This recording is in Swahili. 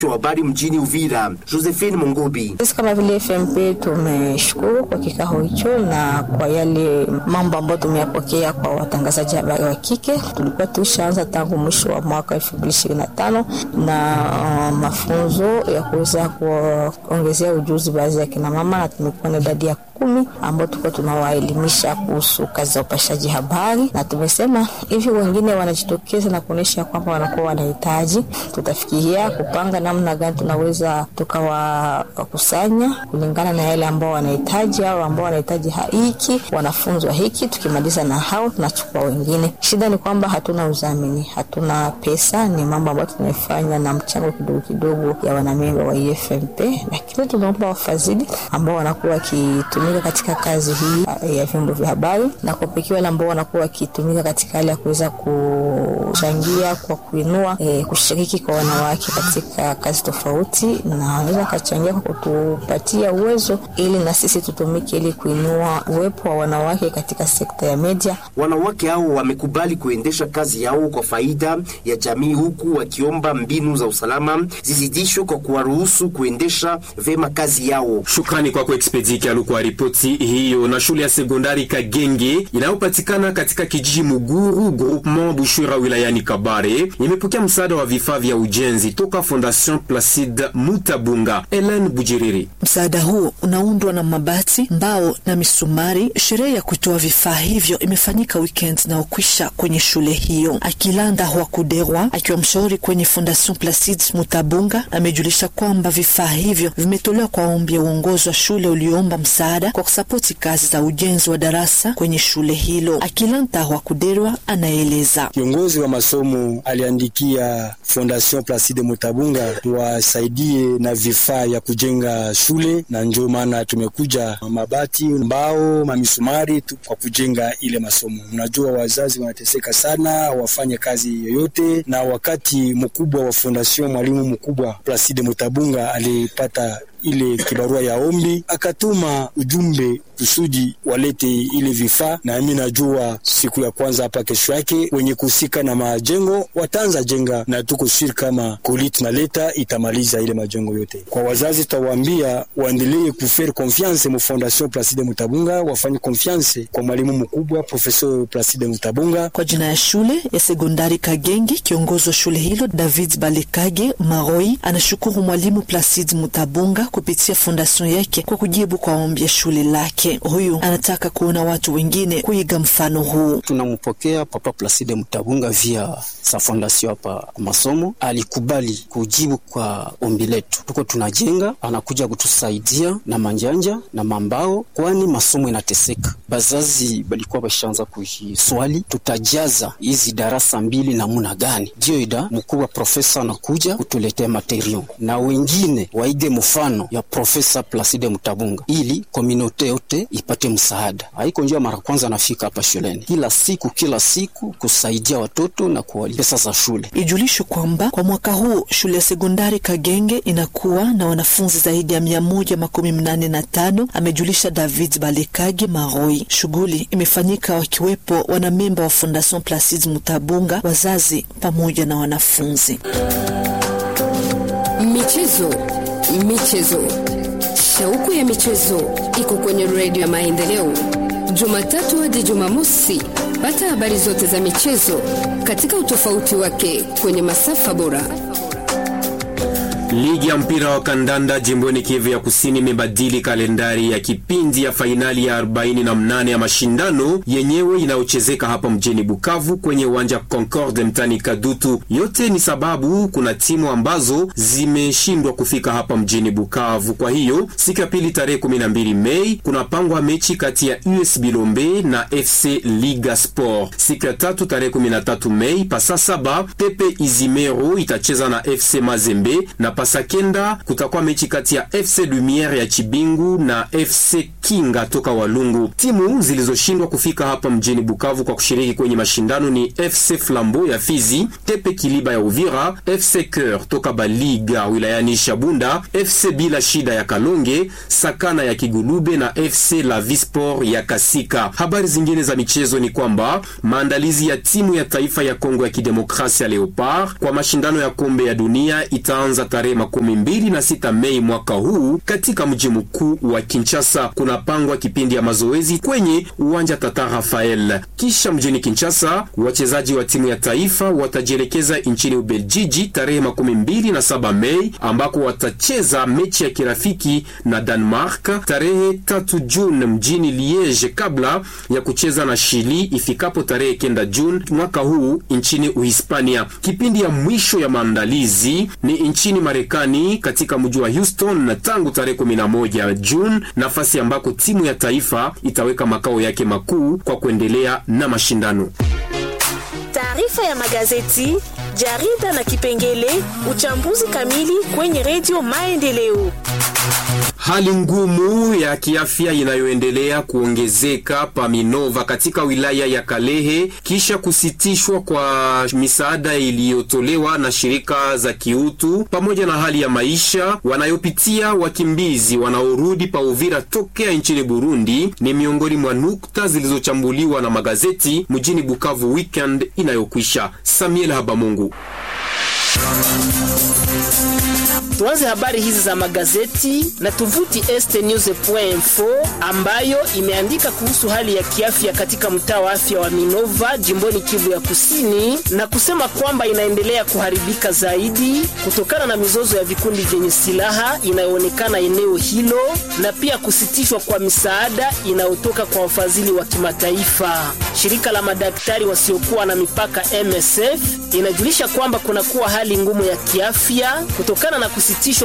wa habari mjini Uvira, Josephine Mungubi. Sisi kama vile FMP tumeshukuru kwa kikao hicho na kwa yale mambo ambayo tumeyapokea kwa watangazaji habari wa kike. Tulikuwa tushaanza tangu mwisho wa mwaka elfu mbili ishirini na tano na uh, mafunzo ya kuweza kuongezea ujuzi baadhi ya kina mama, na tumekuwa na idadi ya kumi ambao tulikuwa tunawaelimisha kuhusu kazi za upashaji habari, na tumesema hivi wengine wanajitokeza na kuonyesha kwamba wanakuwa wanahitaji, tutafikiria kupanga namna gani tunaweza tukawakusanya kulingana na yale ambao wanahitaji au ambao wanahitaji hiki wanafunzwa hiki. Tukimaliza na hao tunachukua wengine. Shida ni kwamba hatuna udhamini, hatuna pesa, ni mambo ambayo tunaifanya na mchango kidogo kidogo ya wanamemba wa EFMP, lakini tunaomba wafadhili ambao wanakuwa wakitumika katika kazi hii ya vyombo vya habari na kwa pekee wale ambao wanakuwa wakitumika katika hali ya kuweza kuchangia kwa kuinua e, kushiriki kwa wanawake katika kazi tofauti, na wanaweza kachangia kwa kutupatia uwezo ili na sisi tutumike ili kuinua uwepo wa wanawake katika sekta ya media. Wanawake hao wamekubali kuendesha kazi yao kwa faida ya jamii, huku wakiomba mbinu za usalama zizidishwe kwa kuwaruhusu kuendesha vema kazi yao. Shukrani kwako Expediki alikuwa ripoti hiyo. Na shule ya sekondari Kagenge inayopatikana katika kijiji Muguru groupement Bushura wilayani Kabare imepokea msaada wa vifaa vya ujenzi toka Fondation Placide Mutabunga. Ellen Bujiriri. Msaada huo unaundwa na mabati, mbao na misumari. Sherehe ya kutoa vifaa hivyo imefanyika weekend inayokwisha kwenye shule hiyo. Akilanda wa Kuderwa akiwa mshauri kwenye Fondation Placide Mutabunga amejulisha kwamba vifaa hivyo vimetolewa kwa ombi ya uongozi wa shule ulioomba msaada kwa kusapoti kazi za ujenzi wa darasa kwenye shule hilo. Akilanta wa Kuderwa anaeleza kiongozi wa masomo aliandikia Fondation Placide Mutabunga tuwasaidie na vifaa ya kujenga shule, na ndio maana tumekuja mabati, mbao, mamisumari tu kwa kujenga ile masomo. Unajua wazazi wanateseka sana, wafanye kazi yoyote, na wakati mkubwa wa Fondation, mwalimu mkubwa Placide Mutabunga alipata ile kibarua ya ombi akatuma ujumbe kusudi walete ile vifaa, na mimi najua siku ya kwanza hapa, kesho yake wenye kuhusika na majengo wataanza jenga, na tuko siri kama kolit na leta itamaliza ile majengo yote. Kwa wazazi tutawaambia waendelee kufaire confiance mu Fondation Placide Mutabunga, wafanye confiance kwa mwalimu mkubwa Professeur Placide Mutabunga. Kwa jina ya shule ya sekondari Kagenge, kiongozi wa shule hilo David Balekage Maroi anashukuru mwalimu Placide Mutabunga kupitia fondation yake kwa kujibu kwa ombi ya shule lake. Huyu anataka kuona watu wengine kuiga mfano huu. Tunampokea Papa Placide Mutabunga via sa fondation hapa masomo, alikubali kujibu kwa ombi letu. Tuko tunajenga, anakuja kutusaidia na manjanja na mambao, kwani masomo inateseka. Bazazi balikuwa bashaanza kuhiswali, tutajaza hizi darasa mbili namuna gani? Ndio ida mkubwa profesa anakuja kutuletea material na wengine waige mfano ya Profesa Placide Mutabunga ili komunote yote ipate msaada. Haiko njia mara kwanza anafika hapa shuleni, kila siku kila siku kusaidia watoto na kuwalipa pesa za shule. Ijulishwe kwamba kwa mwaka huu shule ya sekondari Kagenge inakuwa na wanafunzi zaidi ya mia moja makumi mnane na tano, amejulisha David Balekage Maroi. Shughuli imefanyika wakiwepo wanamemba wa Fondation Placide Mutabunga, wazazi pamoja na wanafunzi. Michezo Michezo, shauku ya michezo iko kwenye redio ya Maendeleo, Jumatatu hadi Jumamosi. Pata habari zote za michezo katika utofauti wake kwenye masafa bora. Ligi ya mpira wa kandanda jimboni Kivu ya Kusini imebadili kalendari ya kipindi ya fainali ya 48 ya mashindano yenyewe inayochezeka hapa mjini Bukavu kwenye uwanja Concorde mtani Kadutu. Yote ni sababu kuna timu ambazo zimeshindwa kufika hapa mjini Bukavu. Kwa hiyo siku ya pili tarehe 12 Mei kunapangwa mechi kati ya US Bilombe na FC Liga Sport. Siku ya tatu tarehe 13 Mei pasa saba Tepe Izimero itacheza na FC Mazembe na pasakenda kutakuwa mechi kati ya FC Lumiere ya Chibingu na FC Kinga toka Walungu. Timu zilizoshindwa kufika hapa mjini Bukavu kwa kushiriki kwenye mashindano ni FC Flambeau ya Fizi, Tepe Kiliba ya Uvira, FC Cœur toka Baliga wilayani Shabunda, FC Bila Shida ya Kalonge, Sakana ya Kigulube na FC La Visport ya Kasika. Habari zingine za michezo ni kwamba maandalizi ya timu ya taifa ya Kongo ya Kidemokrasia Leopard kwa mashindano ya kombe ya dunia itaanza tarehe tarehe makumi mbili na sita Mei mwaka huu katika mji mkuu wa Kinshasa. Kunapangwa kipindi ya mazoezi kwenye uwanja Tata Rafael. Kisha mjini Kinshasa, wachezaji wa timu ya taifa watajielekeza nchini Ubeljiji tarehe makumi mbili na saba Mei ambako watacheza mechi ya kirafiki na Denmark tarehe tatu Juni mjini Liege kabla ya kucheza na Chili ifikapo tarehe kenda Juni mwaka huu nchini Uhispania. Kipindi ya mwisho ya maandalizi ni nchini Marekani katika mji wa Houston na tangu tarehe 11 Juni, nafasi ambako timu ya taifa itaweka makao yake makuu kwa kuendelea na mashindano. Taarifa ya magazeti, jarida na kipengele uchambuzi kamili kwenye redio Maendeleo. Hali ngumu ya kiafya inayoendelea kuongezeka pa Minova katika wilaya ya Kalehe kisha kusitishwa kwa misaada iliyotolewa na shirika za kiutu pamoja na hali ya maisha wanayopitia wakimbizi wanaorudi pa Uvira tokea nchini Burundi ni miongoni mwa nukta zilizochambuliwa na magazeti mjini Bukavu weekend inayokwisha. Samuel Habamungu. Tuanze habari hizi za magazeti na tovuti estnews.info ambayo imeandika kuhusu hali ya kiafya katika mtaa wa afya wa Minova jimboni Kivu ya Kusini na kusema kwamba inaendelea kuharibika zaidi kutokana na mizozo ya vikundi vyenye silaha inayoonekana eneo hilo na pia kusitishwa kwa misaada inayotoka kwa wafadhili wa kimataifa. Shirika la madaktari wasiokuwa na mipaka MSF inajulisha kwamba kunakuwa hali ngumu ya kiafya kutokana na kusitishwa